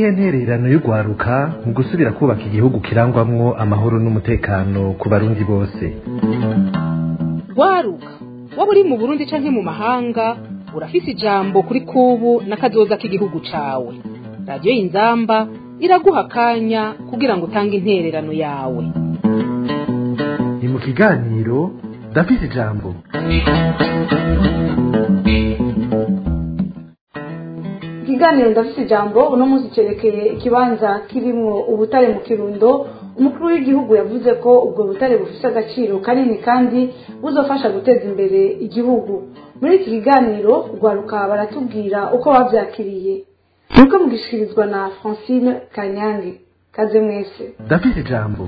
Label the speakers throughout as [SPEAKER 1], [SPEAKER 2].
[SPEAKER 1] niyihe ntererano y'urwaruka mu gusubira kubaka igihugu kirangwamwo amahoro n'umutekano ku barundi bose
[SPEAKER 2] rwaruka waba uri mu burundi canke mu mahanga urafise ijambo kuri kubu n'akazoza k'igihugu cawe radiyo y'inzamba iraguha akanya kugira ngo utange intererano yawe
[SPEAKER 1] ni mu kiganiro ndafise ijambo
[SPEAKER 3] ikiganiro ndafite ijambo uno munsi cyerekeye ikibanza kirimwo ubutare mu kirundo umukuru w'igihugu yavuze ko ubwo butare bufite agaciro kanini kandi buzofasha guteza imbere igihugu muri iki kiganiro rwaruka baratubwira uko babyakiriye nuko mugishikirizwa na francine kanyange kaze mwese
[SPEAKER 1] ndafise ijambo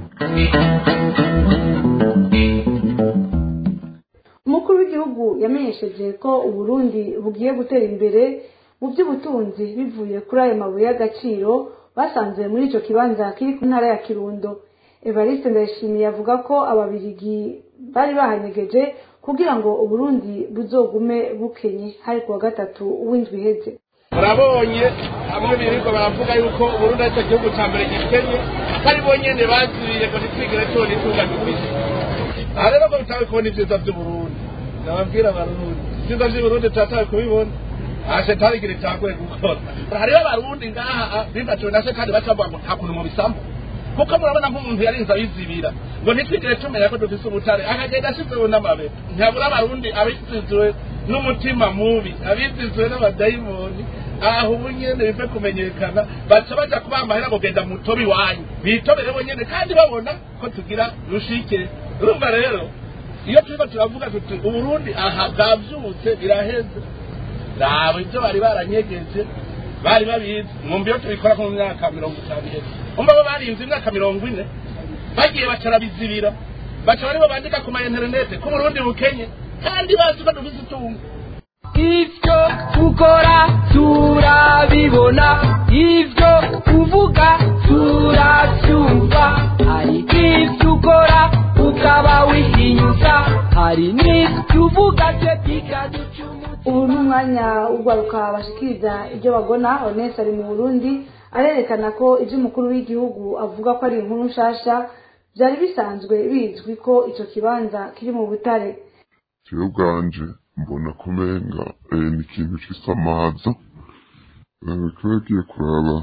[SPEAKER 3] umukuru w'igihugu yamenyesheje ko uburundi bugiye gutera imbere mu by'ubutunzi bivuye kuri ayo mabuye y'agaciro basanze muri icyo kibanza kiri ku ntara ya kirundo evariste ndayishimiye avuga ko ababirigi bari bahanyegeje kugira ngo uburundi buzogume bukenye hari kuwa gatatu w'indwi iheze
[SPEAKER 4] murabonye hamwe birirwa baravuga yuko uburundi aricyo gihugu cya mbere gikenye ko ari bonyene baziriye ngo ntitwigire tubona itunga dufise aha rero ngo bitawe kubona ibyiza by'uburundi nababwira abarundi ibyiza by'uburundi turatawe kubibona aha shetani igira icyagoye gukora hariho abarundi ngaha bibaciwe na shetani baca bavuga ngo nta kuntu mubisambu kuko murabona nk'umuntu yarinze abizibira ngo ntitwigire tumenya ko dufise ubutare akagenda ashizeho n'amabere ntabura abarundi abizizwe n'umutima mubi abizizwe n'abadayimoni aho ubu nyene bive kumenyekana baca baja kubaha amahera ngo genda mutobe iwanyu bitobere bonyene kandi babona ko tugira rushike urumva rero iyo turiko turavuga tuti uburundi aha bwavyutse biraheze raba ibyo bari baranyegeje bari babizi mwumva iyo tubikora mu myaka mirongo itanu iheze umva bo barinze imyaka mirongo ine bagiye bacarabizibira baca baribo bandika ku ma interinete ko uburundi bukenye kandi bazi ko dufise itungo
[SPEAKER 5] ibyo ukora turabibona ibyo uvuga turabyumva hari ibyo ukora ukaba wihinyuza hari n'ibyo uvuga byo bikaducumuza
[SPEAKER 3] ubu ni umwanya w'urwaruka bashikiriza ibyo bagona honese ari mu burundi arerekana ko ibyo umukuru w'igihugu avuga ko ari inkuru nshasha byari bisanzwe bizwi ko icyo kibanza kiri mu butare
[SPEAKER 6] jewe ubwanje mbona kumenga eh, ni ikintu c'isamaza Eh, kubera ugiye kuraba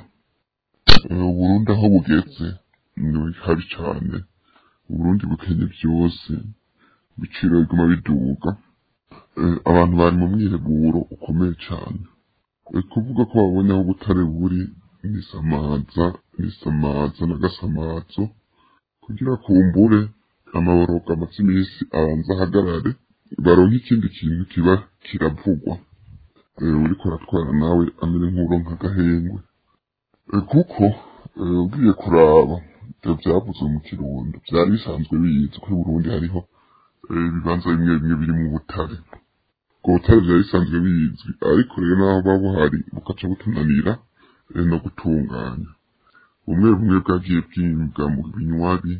[SPEAKER 6] eh, uburundi aho bugeze ni habi cane uburundi bukenye vyose ibiciro biguma biduga Eh, abantu bari mu myireguro ukomeye cane Eh, kuvuga ko babonye aho ubutare buri nisamaza nisamaza n'agasamazo kugira kumbure amaboroga amaze iminsi abanza ahagarare baronke ikindi kintu kiba kiravugwa Eh, uriko uratwara nawe amere nk'uronka agahengwe Eh, kuko eh, ugiye kuraba ivyo vyavuzwe mu kirundo vyari bisanzwe bizi ko i burundi hariho eh, ibibanza bimwe bimwe biri mu butare ubwo butare vyari bisanzwe bizwi ariko rero naho buba buhari bukaca butunanira eh, no gutunganya bumwe bumwe bwagiye bwimbwa mu binywabi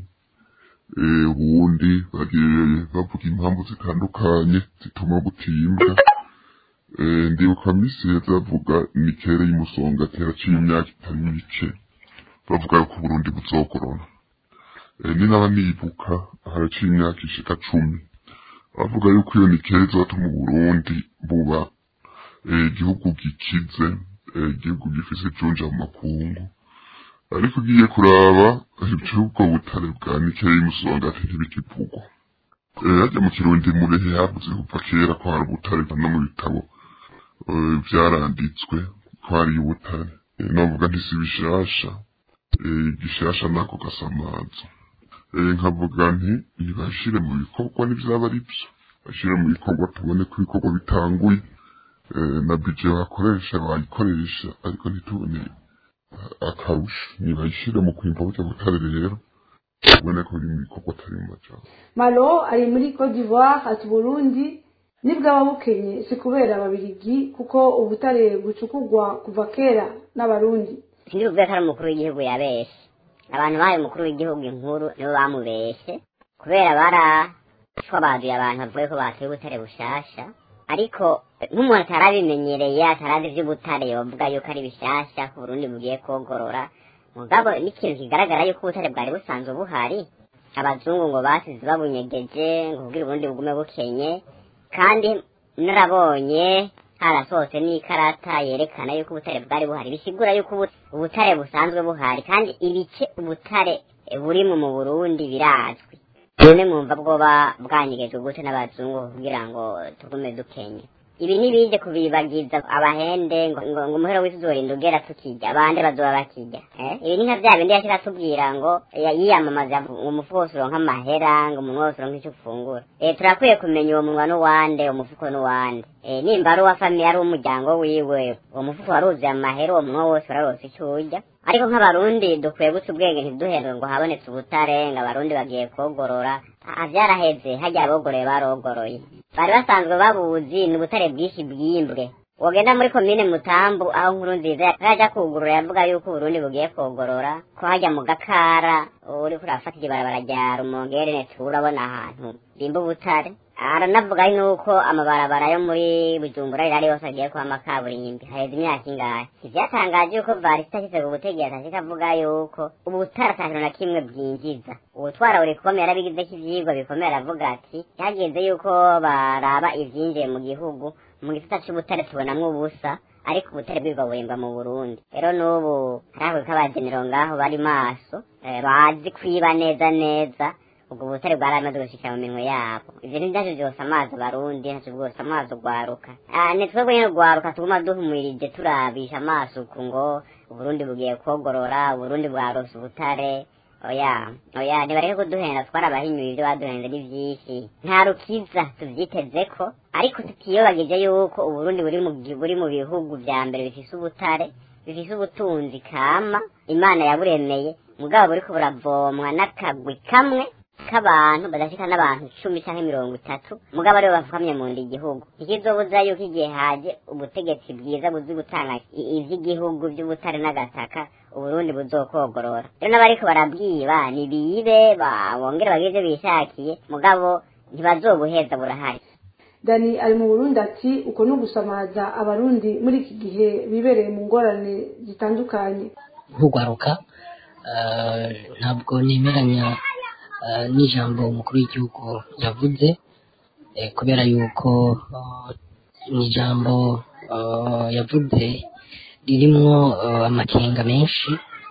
[SPEAKER 6] eh, ubundi bagiye bavuga impamvu zitandukanye zituma butimbwa eh, ndibuka misi heza bavuga nikere y'umusonga atera ciye imyaka itari mike bavuga yuko uburundi buzokorona eh, ni naba nibuka haraciye imyaka ishika cumi bavuga yuko iyo nikere izotuma uburundi buba eh, igihugu gikize eh, igihugu gifise ijunja mu makungu ariko ugiye kuraba ivy'ubwo butare bwa nikere y'umusonga ati ntibikivugwa Eh, harya mu kirundi murehe havuze kuva kera ko hari ubutare no mu bitabo eh, vyaranditswe ko hari ubutare Eh, novuga ntisi bishasha eh, gishasha nako gasamaza Eh, nkavuga nti ntibashire mu bikorwa n'ivyaba ari vyo bashire mu bikorwa tubone ko ibikorwa bitanguye eh, na bije bakoresha bayikoresha ariko ntitubone akarusho nibayishire mu kwimba burya butare rero tubone ko biri mu bikorwa atari mu majambo
[SPEAKER 3] malo ari muri cote d'ivoire ati burundi nibwaba bukenye si kubera ababirigi kuko ubutare bucukugwa kuva kera n'abarundi
[SPEAKER 7] sindibuvuge ko ari umukuru w'igihugu yabeshe abantu bahaye umukuru w'igihugu inkuru nibo bamubeshe kubera barashwabaduye abantu bavuye ko bateye ubutare bushasha ariko nk'umuntu atarabimenyereye atarazi ivy'ubutare yovuga yuko ari bishasha ku burundi bugiye kogorora mugabo n'ikintu kigaragara yuko ubutare bwari busanzwe buhari abazungu ngo basize babunyegeje ngo kugira uburundi bugume bukenye kandi narabonye harasohotse n'ikarata yerekana yuko ubutare bwari buhari bisigura yuko ubu- ubutare busanzwe buhari kandi ibice ubutare burimo mu burundi birazwi none mwumva bwoba bwanyegejwe gute n'abazungu kugira ngo tugume dukenye ibi ntibije kubibagiza abahende ngo ngo ngo umuhero w'isi uzorinda ugera tukirya abandi bazoba bakirya eh? ibi ni nka bya bindi yashira atubwira ngo ya- yiyamamaza ngo umufuko wose uronka amahera ngo umunwa wose uronka icyo ufungura eh, turakwiye kumenya uwo munwa n'uwande umufuko n'uwande eh, nimba ari uwa famiye ari uw'umuryango wiwe uwo mufuko waruzuye amahera uwo munwa wose wararose icyo urya ariko nk'abarundi dukwiye guca ubwenge ntiduherwe ngo habonetse ubutare ngo abarundi bagiye kogorora aha byaraheze hajya abogoroye barogoroye bari basanzwe babuzi ni ubutare bwinshi bwimbwe wogenda muri komine mutambu aho nkuru nziza yaja kugurura yavuga yuko uburundi bugiye kogorora ko hajya mu gakara uriko urafatira ibarabara rya rumongere netu urabona ahantu bimba ubutare aranavuga nuko amabarabara yo muri bujumbura rirari yose agiye kuba amakaburimbi haheze imyaka ingahe ivyatangaje yuko varisita ashitse ku butegetsi ashika avuga yuko ubutare ata kintu na kimwe bwinjiza ubutwara buri komeye yarabigizeko ivyigwa bikomeye aravuga ati hageze yuko baraba ivyinjiye mu gihugu mu gisata c'ubutare tubonamwo ubusa ariko ubutare bwirwa burimba mu burundi rero n'ubu hariho k'abagenero ngaho bari maso eh, bazi kwiba neza neza ubwo butare bwaramaze gushikira mu minwe yabo ivyo ntibyaje vyose amazi abarundi ntaco bwose amazi ugwaruka Ah, ni twebwe nyene ugwaruka tuguma duhumirije turabisha amaso uku ngo uburundi bugiye kogorora uburundi bwarose ubutare oya oya ntibareke kuduhenda twarabahinyuye ivyo baduhenze ni vyinshi nta rukiza tuvyitezeko ariko tutiyobagije yuko uburundi buri mu gi- buri mu bihugu vya mbere bifise ubutare bifise ubutunzi kama imana yaburemeye mugabo buriko buravomwa n'akagwi kamwe k'abantu badashika n'abantu cumi canke mirongo itatu mugabo aribo bafukamye mu nda igihugu ntikizobuza yuko igihe haje ubutegetsi bwiza buzi gutanga i- ivy'igihugu vy'ubutare n'agataka uburundi buzokogorora rero n'abariko barabwiba nibibe ba- bongere bagire ivyo bishakiye mugabo ntibazobuheza burahari
[SPEAKER 3] dani ari mu burundi ati uko ni ugusamaza abarundi muri iki gihe bibereye mu ngorane zitandukanye
[SPEAKER 8] nk'urwaruka eh, ntabwo nemeranya eh, n'ijambo umukuru w'igihugu yavuze eh, kubera yuko eh, ni ijambo eh, yavuze ririmwo eh, amakenga menshi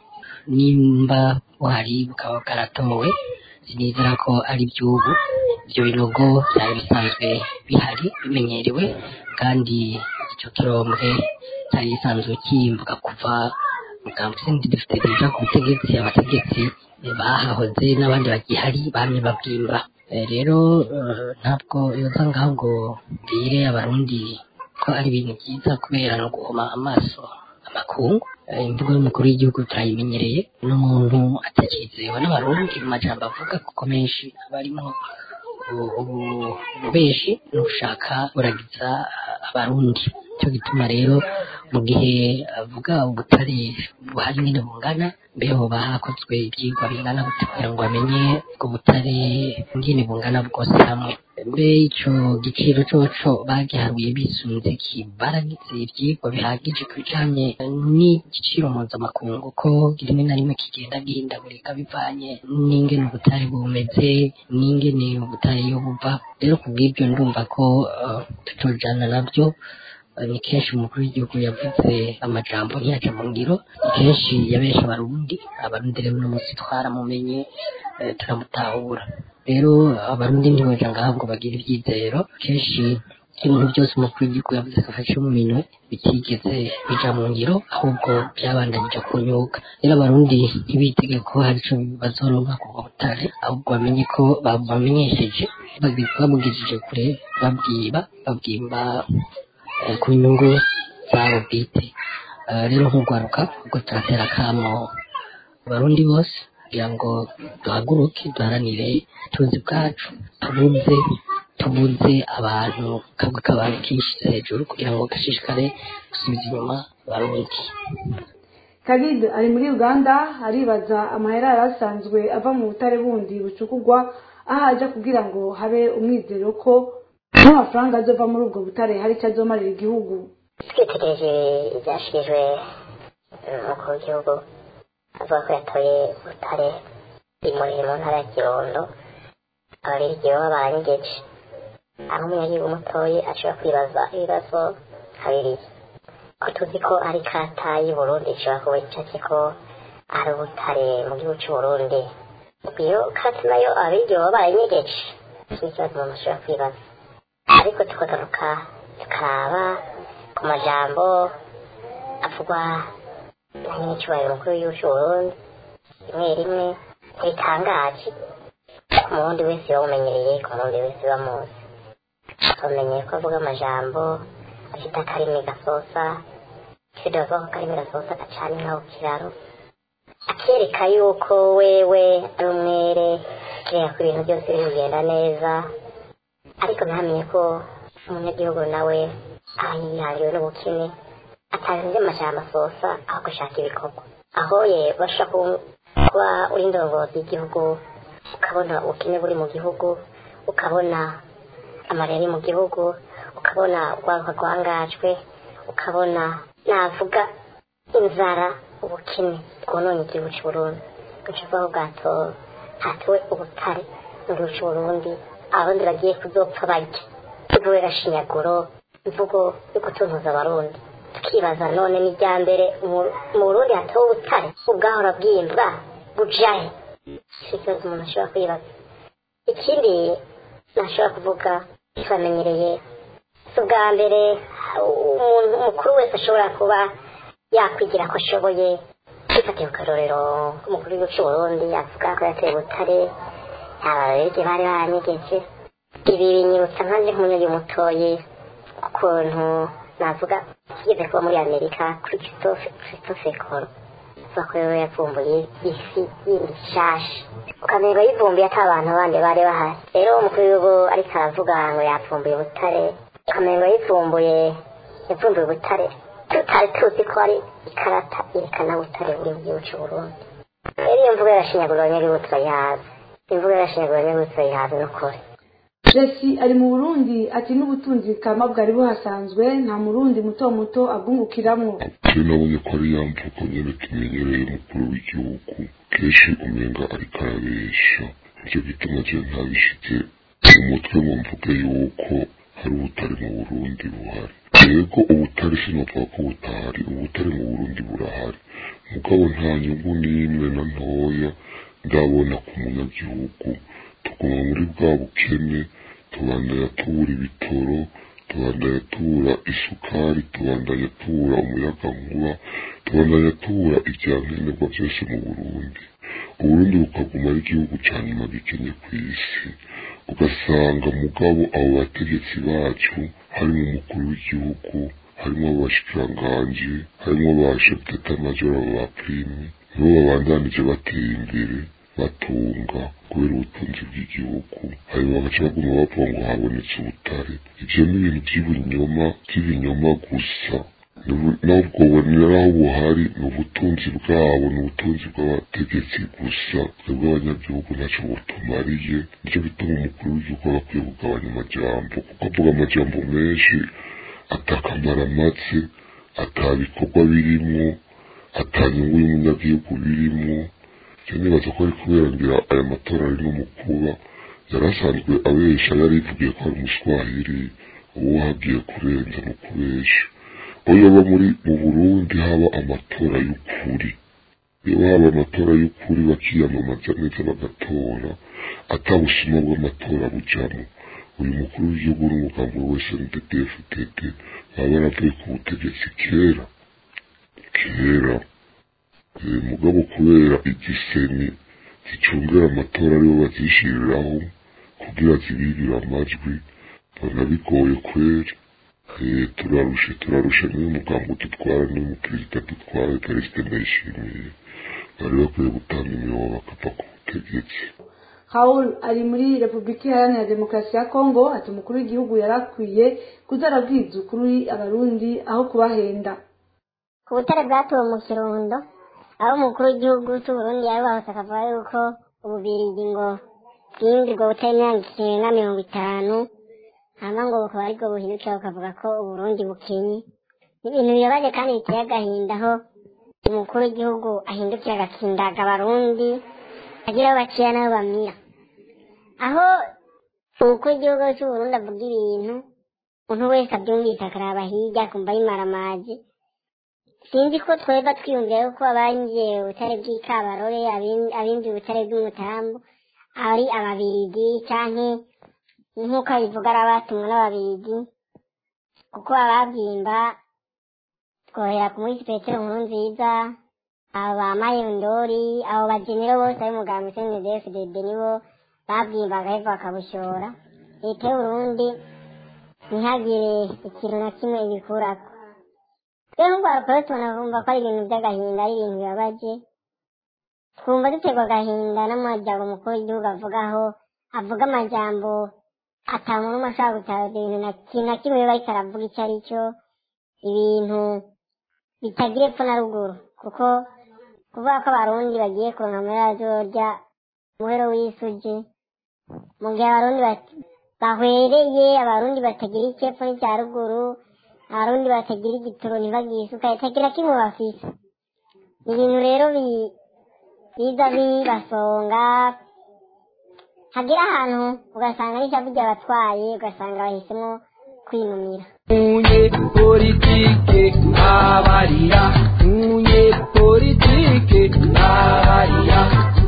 [SPEAKER 8] nimba buhari bukaba bwaratowe sinizera ko ari iby'ubu ibyo binogo byari bisanzwe bihari bimenyerewe kandi icyo kirombwe cyari gisanzwe kimbuka kuva muganga sindi dufite deja ku butegetsi abategetsi eh, bahahoze n'abandi bagihari bamye babwimba Eh, rero eh, ntabwo yoza ngaho ngo mbwire abarundi ko ari ibintu byiza kubera no guhoma amaso amakungu Eh, imvugo y'umukuru w'igihugu turayimenyereye n'umuntu atakizewe n'abarundi mu majambo avuga kuko menshi aba arimo u- ubu- ububeshi no gushaka buragiza ah, abarundi cyo gituma rero mu gihe avuga ubutare buhari nyine bungana mbe hoba hakozwe ibyigwa bingana gute kugira ngo bamenye ubwo butare nyine bungana bwose hamwe mbe ico giciro coco bagiharuye bisunze ki baragize ivyigwa bihagije ku bijanye n'igiciro mpuzamakungu ko rimwe na rimwe kigenda gihindagurika bivanye n'ingene ubutare bumeze n'ingene ubutare iyo buva rero ku bw'ibyo ndumva ko eh, tutojana navyo Eh, ni kenshi umukuru w'igihugu yavuze amajambo ntiyaca mu ngiro ni kenshi yabesha abarundi abarundi rero uno munsi twaramumenye eh, turamutahura rero abarundi ntiboja ngaho ngo bagire ivyizero kenshi ibintu byose umukuru w'igihugu yavuze ko afashe mu minwe bitigeze bija mu ngiro ahubwo byabandanije kunyuka rero abarundi ntibitege ko hari ico bazoronka ku butare ahubwo bamenye ko babamenyesheje bagi- babugijije kure babwiba babwimba eh, ku nyungu zabo bwite Eh, rero nk'urwaruka ubwo turatera akamo abarundi bose kugira ngo duhaguruke duharanire ubutunzi bwacu tubuze tubuze abantu kabwe k'abantu kishize hejuru kugira ngo gashishikare gusubiza inyuma abarundi
[SPEAKER 3] Khalid ari muri Uganda aribaza amahera yari asanzwe ava mu butare bundi bucukugwa aho aja kugira ngo habe umwizero ko n'amafaranga azova muri ubwo butare hari icyo azomarira igihugu
[SPEAKER 9] twitegereje ibyashikirijwe umukuru w'igihugu avuga ko yatoye butare imurire mu ntara ya kirundo ababirigi baba baranyegeje aho umunyagihugu mutoye ashobora kwibaza ibibazo habiri ko tuzi ko ari kata y'uburundi ishobora kuba icatse ko ari ubutare mu gihugu c'uburundi iyo kati nayo ababirigi baba baranyegeje ni ikibazo umuntu ashobora kwibaza ariko tukagaruka tukaraba ku majambo avugwa na nyiricyubahiro mukuru w'igihugu c'uburundi rimwe rimwe ntibitangaje ku murundi wese bawumenyereye ku murundi wese bamuzi bamenyeye ko avuga amajambo afite akarimi gasosa ifite bavuga ko akarimi gasosa gacana inka ku kiraro akereka yuko wewe ari umwere kereka ko ibintu byose biri kugenda neza ariko ntamenye ko umunyagihugu nawe aba yihangiwe n'ubukene atazi amajambo asosa aho gushaka ibikorwa aho ye bashobora kuba uri indongozi y'igihugu ukabona ubukene buri mu gihugu ukabona amarere mu gihugu ukabona urwaruka rwangajwe ukabona navuga inzara ubukene bwononye igihugu cy'uburundi gucuvaho bwato hatiwe ubutare mu gihugu cy'uburundi abarundi bagiye kuzopfa barya ivuwe gashinyaguro imvugo yo gutuntuza abarundi tukibaza none ni irya mbere mu burundi hatowe ubutare ubwahora bwimbwa bujahe si ikibazo umuntu ashobora kwibaza ikindi ntashobora kuvuga twamenyereye si ubwa mbere umuntu mukuru wese ashobora kuba yakwigira ko ashoboye twifatiye ku karorero k'umukuru w'igihugu cy'uburundi avuga ko yateye butare ababerege bari baranyegeje ibi binyibutsa nkanjye nk'umunyagi mutoye ukuntu navuga kigeze kuba muri amerika kuri christophe koro avuga ko rero yavumbuye isi yindi nshasha ukamenya yivumbuye ata abantu bandi bari bahari rero umukuru w'igihugu ariko aravuga ngo yapfumbuye butare ukamenya yivumbuye yavumbuye butare tutari tuzi ko ari ikarata yerekana butare buri mu gihugu cy'uburundi rero iyo mvugo yarashinyagura abanyagihugu turayihaza imvugo yarashinyagura abanyagihugu turayihaza n'ukuri
[SPEAKER 3] jesi ari mu burundi ati n'ubutunzi kama bwari buhasanzwe nta murundi muto muto abwungukiramwo
[SPEAKER 6] je nabonye ko ari ya mvugo nyene tumenyereye umukuru w'igihugu kenshi umenga ariko arabesha nicyo gituma je ntabishitse mu mutwe ngo mvuge yuko hari ubutare mu burundi buhari yego ubutare sinavuga ko butahari ubutare mu burundi burahari mugabo nta nyungu n'imwe na ntoya ndabona ku munyagihugu tuguma muri bwa bukene tubandanya tubura ibitoro tubandanya tubura isukari tubandanya tubura umuyagankuba tubandanya tubura ibyankenerwa byose mu burundi uburundi bukaguma ari igihugu cya nyuma gikenye ku isi ugasanga mugabo abo bategetsi bacu harimo umukuru w'igihugu harimo abashikiranganji harimo ba sheputeta majoro ba prime nibo babandanije bateye imbere batunga kubera ubutunzi bw'igihugu hanyuma bagaca baguma bavuga ngo habonetse ubutare ivyo ni ibintu by'ibinyoma by'ibinyoma gusa nubwo bonera aho buhari ni ubutunzi bwabo ni ubutunzi bw'abategetsi gusa twebwe abanyagihugu ntacyo butumariye nicyo bituma umukuru w'igihugu aba akwiye kugabanya amajambo kuko avuga amajambo menshi atakamara make atabikorwa birimwo atanyungu y'umunyagihugu birimwo nibaza ko ari kubera ngira aya matora ari no mu kuba yari asanzwe abesha yari yivugiye ko ari umuswahili uwo hagiye kurenza no kubesha aho yaba muri mu burundi haba amatora y'ukuri iyo haba amatora y'ukuri bakiyamamaza neza bagatora atabusuma bw'amatora bujamo uyu mukuru w'igihugu n'umugambi wese ndedefutete baba baravuye ku butegetsi kera kera mugabo kubera igiseni zicungera amatora aribo bazishiriraho kugira zibirire amajwi mbona bigoye kweri turarushe turarushe niyo mugambo dutwara niyo muperezida dutwara perezida ndayishimiye bari bakwiye gutanga imiyobo bakava ku butegetsi
[SPEAKER 3] Raul ari muri Repubulika Iharanira Demokarasi ya Kongo ati umukuru w'igihugu yari akwiye kuza arabwiza ukuri abarundi aho kubahenda
[SPEAKER 9] ku butare bwatowe mu kirundo aho umukuru w'igihugu cy'uburundi yarubatse akavuga yuko ububirigi ngo bwinjirwa butari imyaka irenga mirongo itanu hama ngo bukaba aribwo buhindukira bukavuga ko uburundi bukenye ni ibintu bibabaje kandi biteye agahinda aho umukuru w'igihugu ahindukira agakindaga abarundi agira aho baciye n'aho bamira aho umukuru w'igihugu cy'uburundi avuga ibintu umuntu wese abyumvise akaraba hirya akumva yimaramaje sinzi ko tweba twiyumvira yuko abinjiye ubutare bw'ikabarore abin- abinjiye ubutare bw'umutambu ari ababirigi canke nk'uko abivuga ari abatumwe n'ababirigi kuko ababwimba twohera ku munsi petero nkuru nziza abo ba mayondori abo bagenero bose ari muganga cndfdd nibo babwimba bagaheva bakabushora leta y'uburundi ntihagire ikintu na kimwe ibikurako rero nk'urwaruka rero tubona kumva ko ari ibintu by'agahinda ari ibintu bibabaje twumva duterwa agahinda n'amajyambere umukuru w'igihugu avugaho avuga amajambo atanu n'umwe ashobora gutaha ibintu na kintu na kimwe biba ariko aravuga icyo ari cyo ibintu bitagira epfo na ruguru kuko kuvuga ko abarundi bagiye kuronka muri rya umuhero w'isugi mu gihe abarundi bat- bahwereye abarundi batagira icyepfo n'icya ruguru abarundi batagira igitoro ntibagire isuka itagira kimwe bafise ni ibintu rero bi- biza bibasonga hagera ahantu ugasanga n'ishavu ryabatwaye ugasanga bahisemo kwinumira
[SPEAKER 5] munye politike abarira munye politike abarira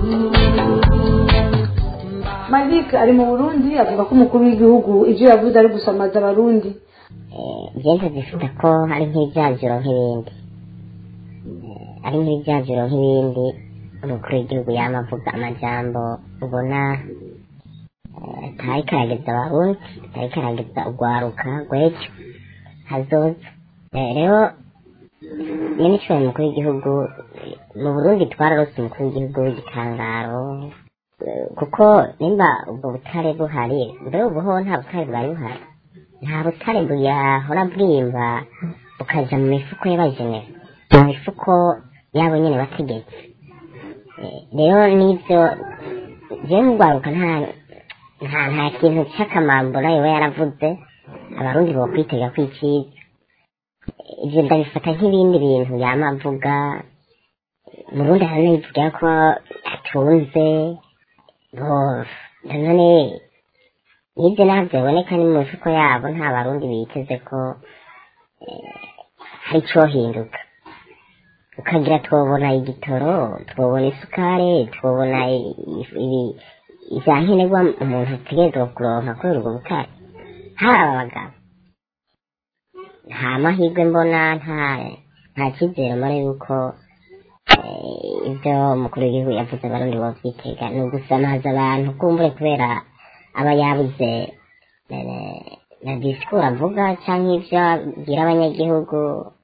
[SPEAKER 3] malik ari mu burundi avuga ko umukuru w'igihugu ibyo yavuze ari gusamaza abarundi
[SPEAKER 9] byenze zifite ko ari nk'ibyaziro nk'ibindi Eh, ari nk'ibyaziro nk'ibindi umukuru w'igihugu yama avuga amajambo ubona eh, atari karageza abarundi atari karageza urwaruka rw'ejo hazoza Eh, rero nyine icyo umukuru w'igihugu eh, mu burundi twararose umukuru w'igihugu w'igitangaro Eh, kuko nimba ubwo butare buhari mbere ubuho nta butare bwari buhari nta butare buyahora bwimba bukaja mu mifuko y'abajenera mu mifuko yabo nyene bategetse Eh, rero n'ivyo jewe nk'urwaruka nta nta nta kintu c'akamambura yoba yaravuze abarundi bokwitega kwiciza ivyo ndabifata nk'ibindi bintu yama avuga murundi hari n'ivuga ko atunze bo none nibyo nabyo biboneka ni mu mifuko yabo nta barundi biteze ko eh, hari icohinduka ukagira twobona igitoro twobona isukari twobona i- i- ibi- ivya nkenerwa umuntu ategerezwa kuronka kubera ubwo butare haba abagabo nta mahirwe mbona nta nta cyizere mbona yuko eh, ibyo umukuru w'igihugu yavuze abarundi bovyitega ni ugusamaza abantu kumbure kubera aba yabuze eh, na disikuru avuga canke ivyo abwira abanyagihugu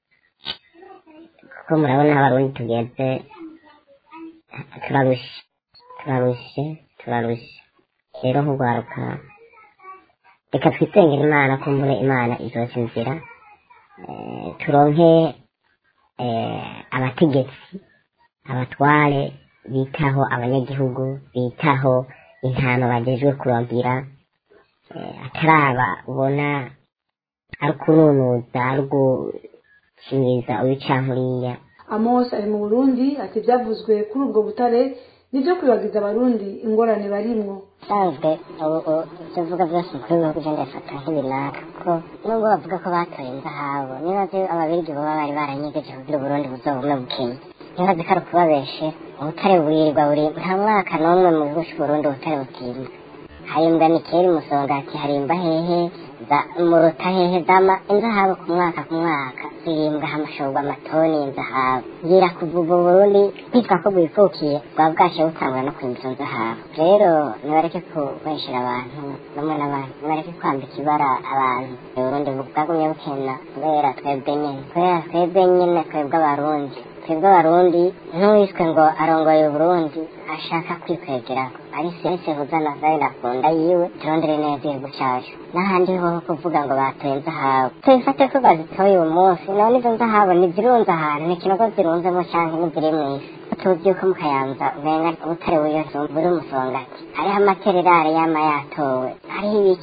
[SPEAKER 9] kuko murabona aho abarundi tugeze turarushe turarushe turarushe rero nk'urwaruka reka twisengere imana kumbure imana izoca inzira eh, turonke eh, abategetsi abatware bitaho abanyagihugu bitaho intama bagejwe kuragira eh, ataraba ubona ari ukununuza ari ugushingiriza ubicankuriya
[SPEAKER 3] amos ari mu burundi ati ibyavuzwe kuri ubwo butare nibyo kwibagiza abarundi ingorane barimwo
[SPEAKER 9] usanzwe ubu ibyo uvuga byose kuri bihugu ugenda bifata nk'ibinaka kuko nubwo bavuga ko batoye inzahabu nibaze ababirigi baba bari baranyegeje kugira uburundi buzobume bukenya nibaze ko ari ukubabeshe ubutare burirwa buri nta mwaka n'umwe mu gihugu cy'uburundi ubutare butimba harimbwa nikeri musongati harimba hehe za muruta hehe zama inzahabu ku mwaka ku mwaka zirimbwa hamashorwa amatoni y'inzahabu ngira kuva ubu burundi kwitwa ko bwifukiye bwaba bwashe butangwa no kwimba izo nzahabu rero nibareke kubeshera abantu bamwe n'abandi nibareke kwambika ibara abantu uburundi bwagumye bukena kubera twebwe nyene kubera twebwe nyene twebwe abarundi twebwe abarundi n'uwiswe ngo arongoye uburundi ashaka kwikwegerako ari sense huzana zari nakunda yiwe turondere neza igihugu cacu n'ahandi ho kuvuga ngo batoye inzahabu tubifate ko bazitoye uyu munsi none izo nzahabu ntizirunze ahantu ni ikinogo zirunzemo canke n'iziri mw'isi tuzi yuko mu kayanza umenga ubutare buriyo buri umusongati hariho amatererare yama yatowe hariho ibiki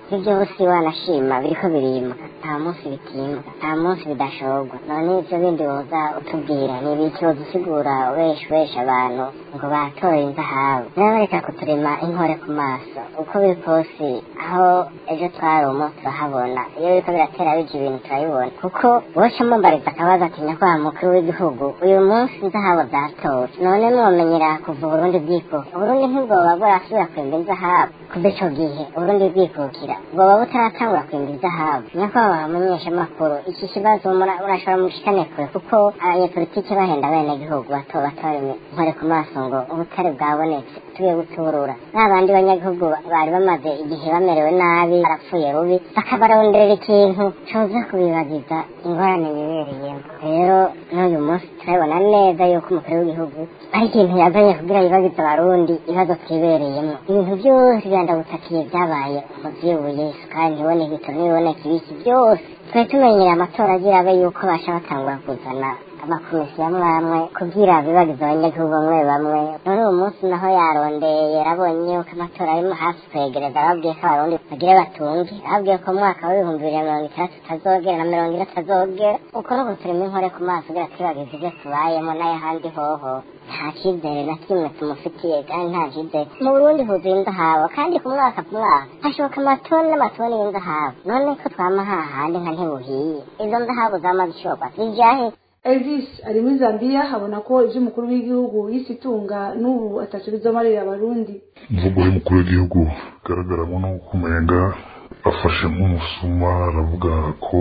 [SPEAKER 7] ibyo byose wanashima biriko birimbuka nta munsi bitimbuka nta munsi bidashorwa none ibyo bindi woza utubwira ni ibiki wodusigura ubesha ubesha abantu ngo batoye inzahabu rero bareka kuturema inkore ku maso uko biri kose aho ejo twarumo turahabona iyo biriko biratera bija ibintu turabibona kuko boca mumbariza akabazo ati nyakubahwa mukuru w'igihugu uyu munsi inzahabu zatowe none mwomenyera kuva uburundi bwikuka uburundi ntibwoba burasubira kwimba inzahabu kuva ico gihe uburundi bwikukira bwoba butaratangura kwimba inzahabu nyakubahwa mumenyeshamakuru iki kibazo mura- urashobora mushikane kure kuko abanyepolitike bahenda abenegihugu bato bato bari inkore ku maso ngo ubutare bwabonetse tugiye guturura ba bandi banyagihugu bari bamaze igihe bamerewe nabi barapfuye rubi bakabaronderera ikintu coza kubibagiza ingorane bibereyemo rero n'uyu munsi turabibona neza yuko umukuru w'igihugu ari ikintu yazanye kugira yibagize abarundi ibibazo twibereyemo ibintu byose byandagutakiye byabaye umuvyibuye isukari ntiboneke ibitaro ntibiboneke ibiki byose twari tumenyereye amatora agira abe yuko basha batangura kuzana amakomisiyo amwe amwe kugira bibagize abanyagihugu bamwe bamwe none uwo munsi naho yarondeye yarabonye yuko amatora arimo hafi kwegereza ababwiye ko abarundi bagire batunge ababwiye ko mu mwaka w'ibihumbi bibiri na mirongo itandatu utazogera na mirongo ine atazogera uko no guturema inkore ku maso kugira twibagize ibyo tubayemo n'ayahandi hoho nta cyizere na kimwe tumufitiye kandi nta cyizere mu burundi huzuye inzahabu kandi ku mwaka ku mwaka hashoboka amatoni n'amatoni y'inzahabu none ko twama hahandi nka ntibuhiye izo nzahabu zama zishorwa zijahe
[SPEAKER 3] elvis ari muri zambia abona ko ibyo umukuru w'igihugu yise itunga n'ubu ataco bizomarira abarundi
[SPEAKER 10] imvugo y'umukuru w'igihugu igaragaramo n'uko umenga afashe nk'umusuma aravuga ko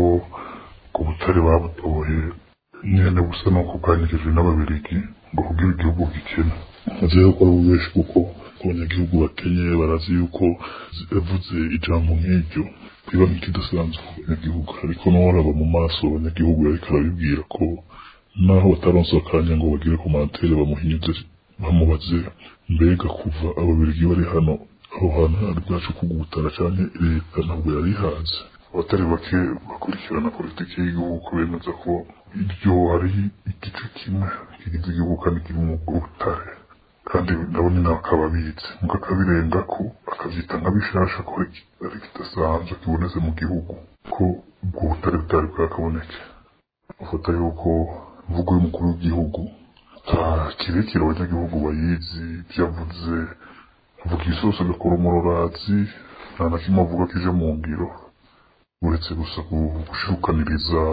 [SPEAKER 10] ku butare babutoye nyene busa n'uko bwanyigijwe n'ababirigi ngo kugira igihugu gikena azi yuko ari ububeshi kuko abanyagihugu bakenye barazi yuko yavuze ijambo nk'iryo biba nk'ikidasanzwe ku banyagihugu ariko n'uwaraba mu maso abanyagihugu yariko arabibwira ko naho bataronse akanya ngo bagire ku mantere bamuhinyuze bamubaze mbega kuva ababirigi bari hano aho hantu hari bwacu kugutara canke leta ntabwo yari ihazi abatari bake bakurikirana politiki y'igihugu ko bemeza ko iryo ari igice kimwe kigize igihugu kandi kirimo ubutare kandi nabo nyine bakaba abizi muga akabirenga ko akavyita nka bishasha ko ari kidasanzwe kibonetse mu gihugu ko ubwo butare butari bwakaboneke ufata yuko imvugo y'umukuru w'igihugu ata kirekire abanyagihugu bayizi ibyo avuze avuga isosi agakora umururazi nta na kimwe avuga kije mu ngiro uretse gusa gushirukaniriza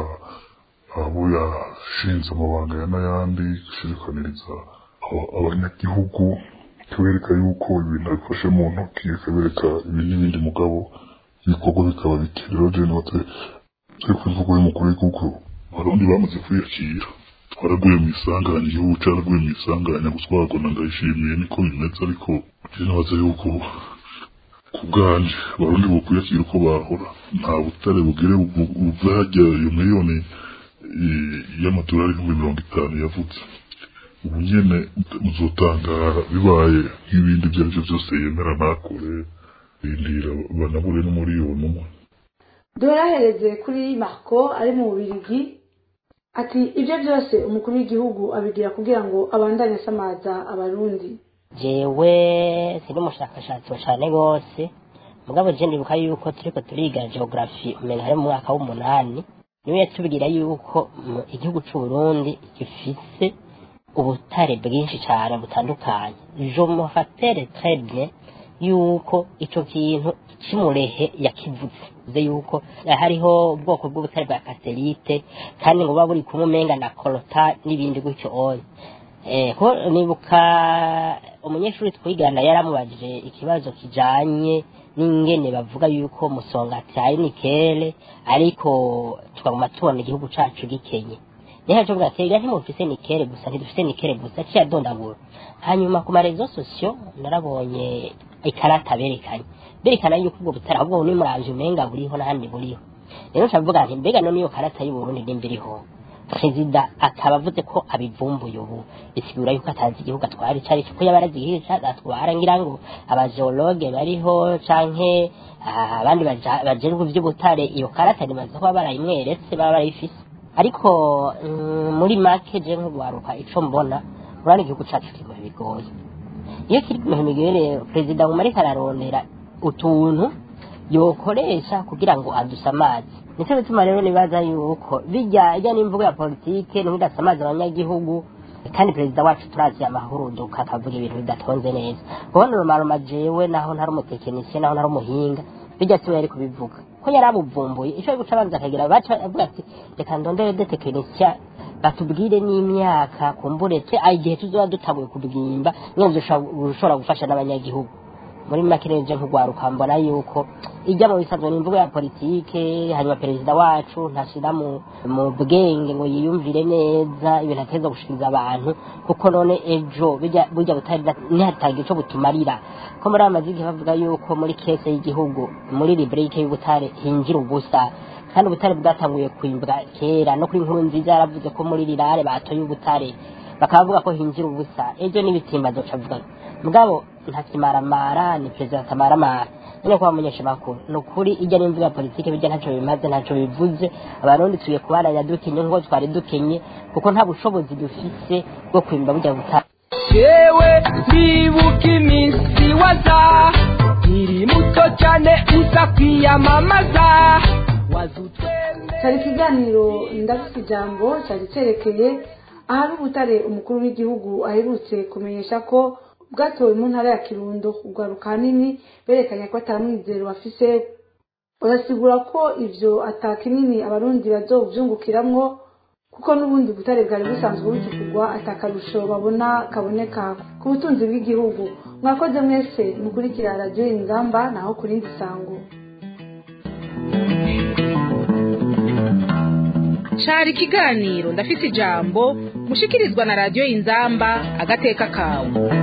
[SPEAKER 10] abo yashinze amabanga ya n'ayandi gushirukaniriza aba- abanyagihugu kabereka yuko ibintu abifashe mu ntoki akabereka ibi n'ibindi mugabo ibikorwa bikaba bike rero je note turi ku imvugo y'umukuru w'igihugu abarundi bamaze kwiyakira twaraguye mu isanganya igihugu caraguye mu isanganya gutwarwa na ndayishimiye niko bimeze ariko je nabaza yuko ku bwanje abarundi bokwiyakira uko bahora nta butare bugire bu- buve harya iyo miliyoni eh, y'amadolari ibihumbi mirongo itanu yavutse ubu nyene muzotangara bibaye nk'ibindi ibyo arivyo vyose yemera ntakore rindira banabure n'umuriyoni umwe
[SPEAKER 3] duherahereze kuri marco ari mu bubirigi ati ibyo byose umukuru w'igihugu abigira kugira ngo abandanye asamaza abarundi
[SPEAKER 8] jewe siri umushakashatsi cyane rwose mugabo je ndibuka yuko turiko turiga geography umenga hari mu mwaka w'umunani niwe yatubwira yuko mu igihugu c'uburundi gifise ubutare bwinshi cyane butandukanye je me rappelle très bien yuko ico kintu cimurehe yakivutse ze yuko hariho ubwoko bw'ubutare bwa kaserite kandi ngo buba buri kumwe umenga na korota n'ibindi gutyo oya Eh, ko nibuka umunyeshuri twigana yaramubajije ikibazo kijanye n'ingene bavuga yuko musongati ari nikele ariko tukaguma tubona igihugu cacu gikenye niho cyo bwa kera ntimufise nikele gusa ntidufise nikele gusa ciyadondagura hanyuma ku marezo sosiyo narabonye ikarata berekanye berekana yuko ubwo butara ahubwo ni muravyo umenga buriho n'ahandi buriho rero ncavuga nti mbega none iyo karata y'uburundi nimba iriho perezida akaba avuze ko abivumbuye ubu bisigura yuko atazi igihugu atwara icyo ari cyo ko yaba arazi igihugu atwara ngira ngo abageologe bariho canke ah, abandi baja- bajejwe ivy'ubutare iyo karata nibaza kuba barayimweretse baba barayifise ariko mm, muri make je nk'ugwaruka ico mbona urabona igihugu cacu kiri mu bihe bigoye iyo kiri mu bihe bigoye rero perezida nguma ariko ararondera utuntu yokoresha kugira ngo adusamaze nicyo bituma rero nibaza yuko bijya ijya n'imvugo ya politike ntidasamaze abanyagihugu kandi perezida wacu turazi amahuruduka akavuga ibintu bidatonze neza ubona urumaruma jewe naho ntari umutekinisiye naho ntari umuhinga bijya siwe yari kubivuga ko yari abuvumbuye icyo guca abanza akagira baca avuga ati reka ndondere de tekinisiya batubwire n'imyaka kumburetse igihe tuzoba dutabuye kubwimba nyine dushobora gufasha n'abanyagihugu muri make rero nk'urwaruka mbona yuko ijya mu bisanzwe n'imvugo ya politike hanyuma perezida wacu ntashyira mu mu bwenge ngo yiyumvire neza ibintu ateza gushikiriza abantu kuko none ejo bijya burya butari ntihatange icyo butumarira ko muri aya mazigi bavuga yuko muri kese y'igihugu muri librike y'ubutare hinjira ubusa kandi ubutare bwatanguye kwimbwa kera no kuri nkuru nziza yaravuze ko muri rirare batoye ubutare bakaba bavuga ko hinjira ubusa ejo n'ibitimba zoca avuga mugabo ntakimaramara ni perezida atamaramara nyine kuba mumenyesha makuru ni ukuri ijya n'imvugo ya politike bijya ntacyo bimaze ntacyo bivuze abarundi tuye kubaranya dukenye nk'uko twari dukenye kuko nta bushobozi dufise bwo kwimba bujya butari
[SPEAKER 5] yewe ndibuka iminsi waza iri muto cyane uza kwiyamamaza
[SPEAKER 3] cyari ikiganiro ndafite ijambo cyari cyerekeye ahari ubutare umukuru w'igihugu aherutse kumenyesha ko bwatowe mu ntara ya kirundo urwaruka hanini berekanye ko atamwizero bafise barasigura ko ivyo atakinini abarundi bazovyungukiramwo kuko n'ubundi butare bwari busanzwe bukigurwa atakarusho babona kaboneka ku butunzi bw'igihugu mwakoze mwese mukurikira radiyo ingamba naho ku rindi sango
[SPEAKER 2] cari ikiganiro ndafise ijambo mushikirizwa na radiyo inzamba agateka kawe